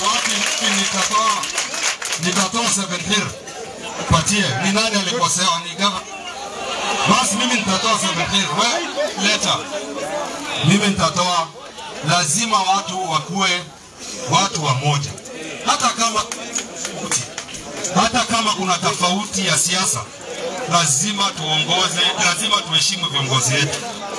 wapi mimi nitatoa nitatoa 7 patie. Ni nani alikosewa? Ni gava. Basi mimi nitatoa 7 wewe leta. Mimi nitatoa. Lazima watu wakuwe watu wamoja, hata kama hata kama kuna tofauti ya siasa, lazima tuongoze, lazima tuheshimu viongozi wetu.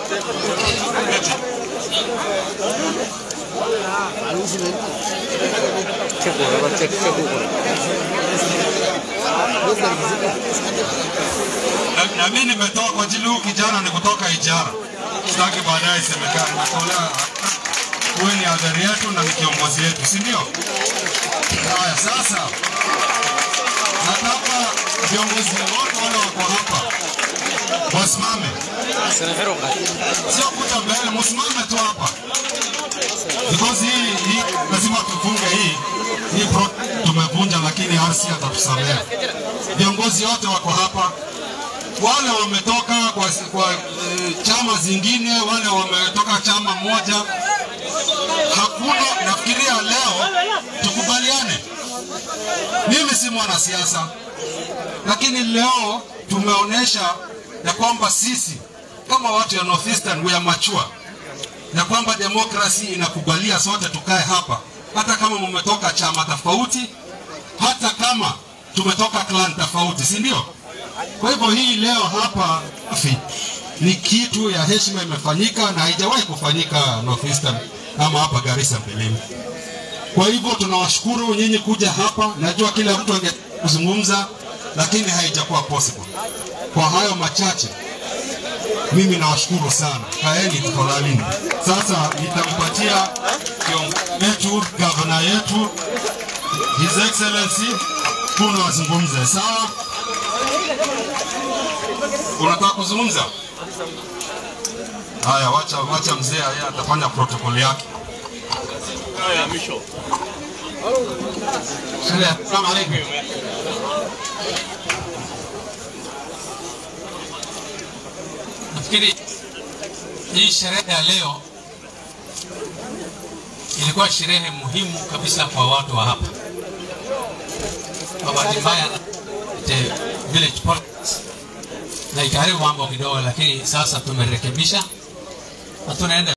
Na- na mimi nimetoa kwa ajili huyu kijana ni kutoka Ijara, sitaki baadaye isemekane nimetolea huyu ni adhari yetu na ni kiongozi wetu, si ndio? Haya, sasa nataka viongozi wote wale wako hapa wasimame, sio kuja mbele, msimame tu hapa because hii, hii lazima tufunge hii hii pro tumevunja, lakini RC atatusamea. Viongozi wote wako hapa, wale wametoka kwa, kwa e, chama zingine, wale wametoka chama moja, hakuna. Nafikiria leo tukubaliane, mimi si mwanasiasa, lakini leo tumeonyesha ya kwamba sisi kama watu ya North Eastern we are mature na kwamba demokrasi inakubalia sote tukae hapa, hata kama mmetoka chama tofauti, hata kama tumetoka clan tofauti, si ndio? Kwa hivyo hii leo hapa fi, ni kitu ya heshima imefanyika na haijawahi kufanyika North Eastern ama hapa Garissa mbeleni. Kwa hivyo tunawashukuru nyinyi kuja hapa. Najua kila mtu angezungumza, lakini haijakuwa possible. Kwa hayo machache mimi nawashukuru sana, kaeni tafadhalini. Sasa nitampatia kiongozi wetu, gavana yetu, His Excellency Kuno azungumze. Sawa, unataka kuzungumza? Haya, wacha wacha mzee yeye atafanya protokoli yake. Assalamu alaikum. Nafikiri hii sherehe ya leo ilikuwa sherehe muhimu kabisa kwa watu wa hapa. Kwa bahati mbaya the village politics na ikaharibu mambo kidogo, lakini sasa tumerekebisha na tunaenda